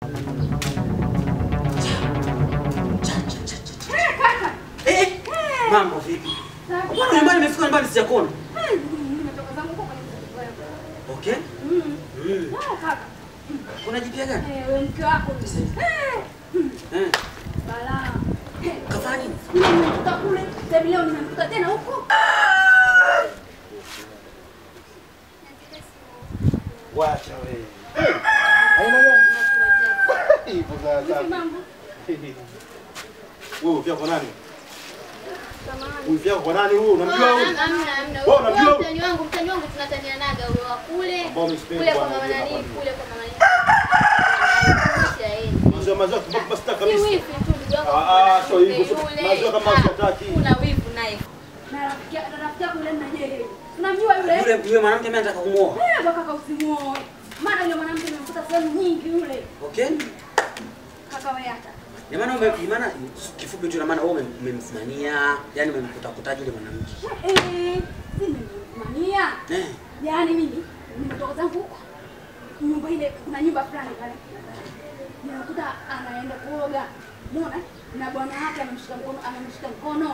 Eh, kaka. Eh, eh, mambo vipi? Mbona nyumbani nimefika nyumbani sijakuona? Hmm, nimetoka zangu huko kwenye mzunguko wako. Okay. Hmm. Mm. Ah, kaka. Kuna jipya gani? Eh, wewe mke wako. Eh, Eh, balaa. Eh, kafanya nini? mimi nimekuta kule. Sasa hivi leo nimekuta tena huko. Wacha wewe. Haina gani? Hivyo sasa. Vipi mambo? Wewe ufia kwa nani? Samahani. Ufia kwa nani wewe? Unamjua wewe? Hamna, hamna. Wewe unamjua Huyo huyu? mtani wangu, mtani wangu tunatanianaga huyo wa kule. Ambao umesipendi Kule kwa bwana, mama unajua nani, hapa. kule kwa mama nani. Anakuja yeye. Maziwa maziwa kidogo basi taka Si kabisa. wifi tu ndugu yangu. Ah, ah, sio hivyo. Yule. Maziwa kama Ah, sitaki. Kuna wivu naye. Na rafiki na rafiki yako yule mnaje? Unamjua yule? Yule yule mwanamke mimi nataka kumuoa. Eh, baka kaka usimuoe. Maana yule mwanamke nimemkuta sehemu nyingi yule. Okay? Kaka wewe hata. Ni maana ume ni maana kifupi tu na maana wewe umem- umemsimania, yani umemkuta kutaji yule mwanamke. Eh, si nimemania. Eh. Yaani mimi nimetoka zangu huko. Nyumba ile kuna nyumba fulani pale. Ninakuta anaenda kuoga. Unaona? Na bwana wake amemshika mkono, amemshika mkono.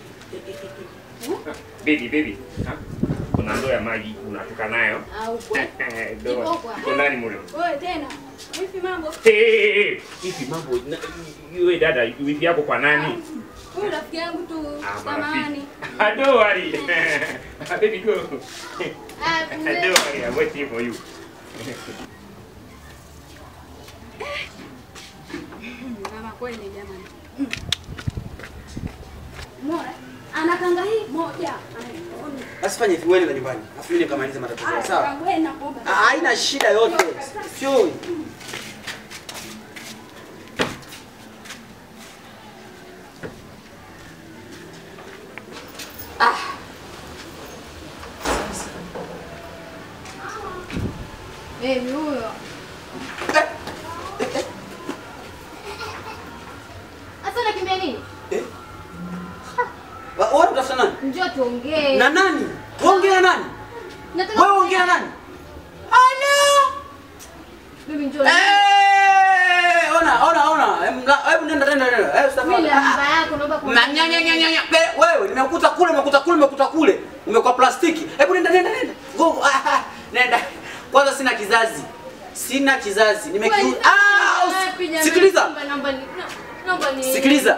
Baby, baby. Ha? Kuna ndoo ya maji unatoka nayo. Au kwa. Ndoo. Iko kwa. Iko ndani mule. Wewe tena. Vipi mambo? Hey, hey, hey. Hivi mambo na- yule dada wifi yako kwa nani? Huyu rafiki yangu tu Ah, samani. marafiki. Don't worry. Baby go. Ah, Don't mzee. worry, I'm waiting for you. Mama kweli jamani. Mbona? Anakanga hii moja. Anaona. Basi fanya hivi wewe na nyumbani. Afu mimi nikamaliza matatizo yangu, sawa? Wewe nakuomba. Ah, Haina shida yote. Sio. Baby huyo. Sasa unakimbia nini? Eh? Wa- Wewe unatafuta nani? Njoo tuongee. Na nani? Ongea na nani? Nataka Wewe ongea na nani? Ala! Baby njoo. Eh, ona ona ona. Hebu nga- hebu nenda nenda nenda. Eh, Mimi usitafadhali. namba yako naomba Na nya nya nya nya nya. Be- Wewe nimekuta kule, nimekuta kule, nimekuta kule. Umekuwa plastiki. Hebu nenda nenda nenda. Go. ah, ah, Nenda. Kwanza sina kizazi. Sina kizazi. Nimekiu. Ah! usi- Sikiliza. Sikiliza.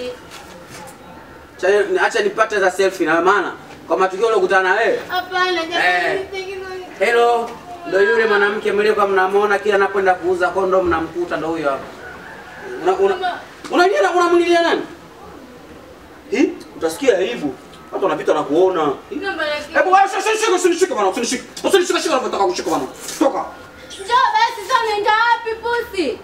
Cha- Acha nipate za selfie na maana kwa matukio uliokutana na wewe. Hapana Eh. jamani. sitaki- Hello. Ndio yule mwanamke mliokuwa mnamwona kila anapoenda kuuza kondom mnamkuta ndio huyo hapa. Una una Mama. unajua unamlilia nani? Hii utasikia aibu. Watu wanapita na kuona. Namba yake. Hebu wewe sasa shika usinishike bwana, usinishike. Usinishike shika unataka kushika bwana. Toka. Njoo basi sasa unaenda wapi pusi?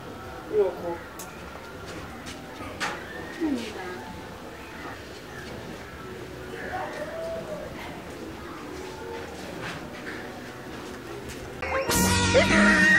Ah!